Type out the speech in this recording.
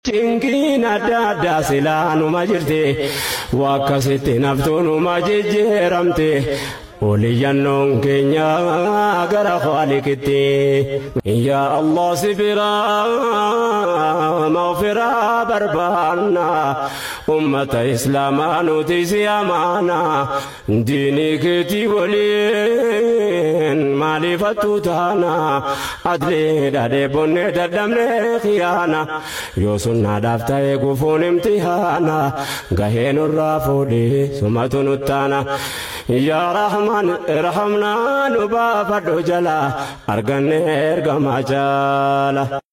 Cinqiin adda addaa silaa numa jirti wakkasitti naftuu numa jijjiiramti. Oliyyannoon keenya gara Faalikitti. Yaa Allah si biraa mawfiraa barbaanna. Ummata Islaamaa nuti si amaana. Diinii keetii waliin maaliifattu taana. Adleedha dheebonnee dadhabnee khiyaana. Yoo sunnaadhaaf ta'e gufuun imtihaana. Gahee nurraa fuudhee sumatu nuttaana. Yaa Rahmaan rahamnaa nu baafadhu jala arganne ergamaa jaala.